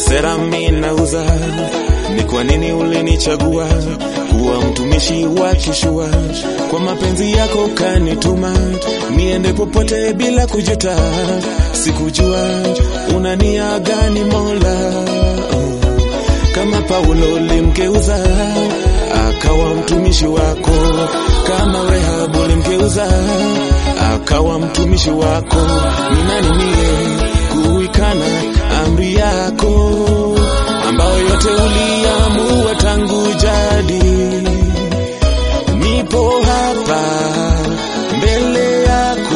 sera mimi nauza, ni kwa nini ulinichagua kuwa mtumishi wa kishua? Kwa mapenzi yako kanituma niende popote bila kujuta, sikujua una nia gani Mola. Kama Paulo ulimgeuza akawa mtumishi wako, kama Rehabu ulimgeuza akawa mtumishi wako, ni nani mie kuikana amri yako ambayo yote uliamua tangu jadi. Nipo hapa mbele yako,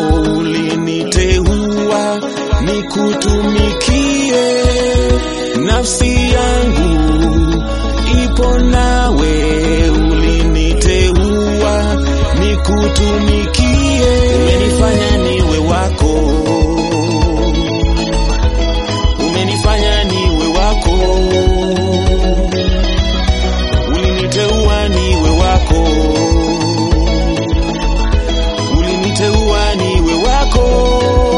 uliniteua nikutumikie, nafsi yangu ipo nawe, uliniteua nikutumikie, umenifanya niwe wako umenifanya niwe wako, uliniteua niwe wako, uliniteua niwe wako.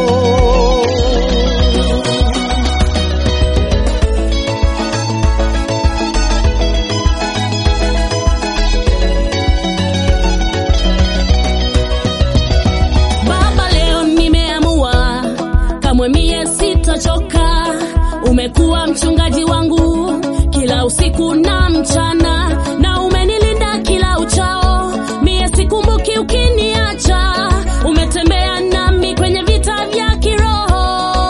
Baba, leo nimeamua kamwe mie sitachoka. Umekuwa mchungaji wangu kila usiku na mchana, na umenilinda kila uchao. Mie sikumbuki ukiniacha, umetembea nami kwenye vita vya kiroho.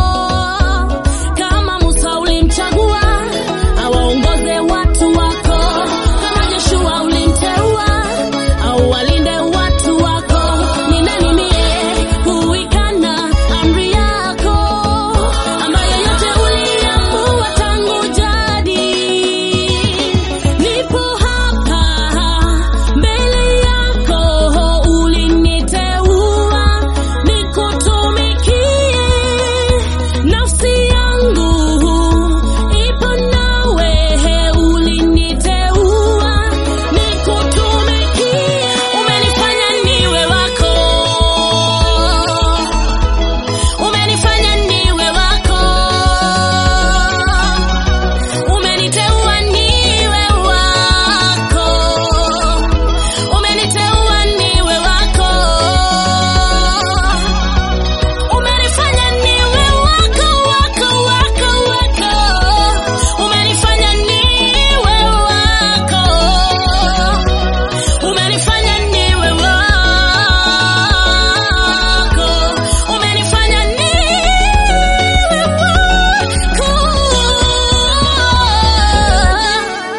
Kama Musa ulimchagua awaongoze watu wako, kama Joshua ulimteua au walinde watu wako. Ni nani mie kuikana amri yako ambayo yote uliamua tangu jadi? Nipo hapa mbele yako, uliniteua nikutumikie, nafsi yangu ipo nawe, uliniteua nikutumikie, umenifanya niwe wako, umenifanya niwe wako, umeniteua niwe wako, umeniteua niwe wako, umenifanya niwe wako, wako, wako, wako, umenifanya niwe wako, umenifanya niwe wako, umenifanya niwe wako.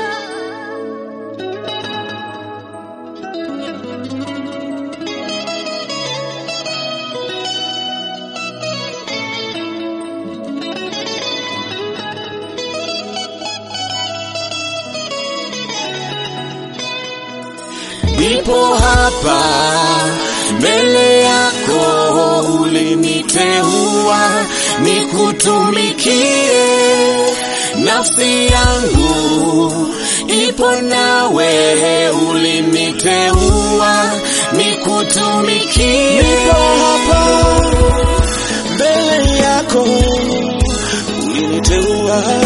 Nipo hapa mbele yako, uliniteua nikutumikie, nafsi yangu ipo nawe, uliniteua nikutumikie. Nipo hapa mbele yako, uliniteua